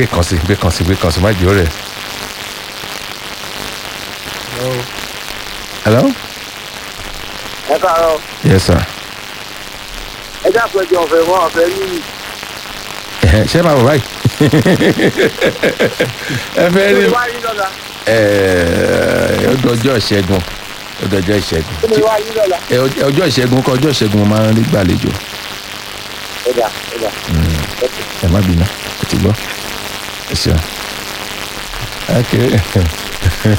gbé kan sí gbé kan sí gbé kan sí má jẹ́ ó rẹ̀. hello. ẹ káàárọ̀ yes sir. ẹ dákun ẹjọ ọ̀fẹ́ wọn ọ̀fẹ́ yìí Ẹ̀hẹ́, ṣé máa bọ̀ báyìí. ẹ fẹ́ kí rí ni wá yín lọ́la ẹ̀ẹ́, ọjọ́ ọjọ́ ìṣẹ́gun ọjọ́ ọjọ́ ìṣẹ́gun kí ni wá yín lọ́la. Ẹ, ọjọ́ ọjọ́ ìṣẹ́gun kọ́ ọjọ́ ìṣẹ́gun mo máa ń rí gbàlejò ẹ dà ẹ dà ẹ má bínú ẹ ti gbọ́ ẹ ṣeun. ok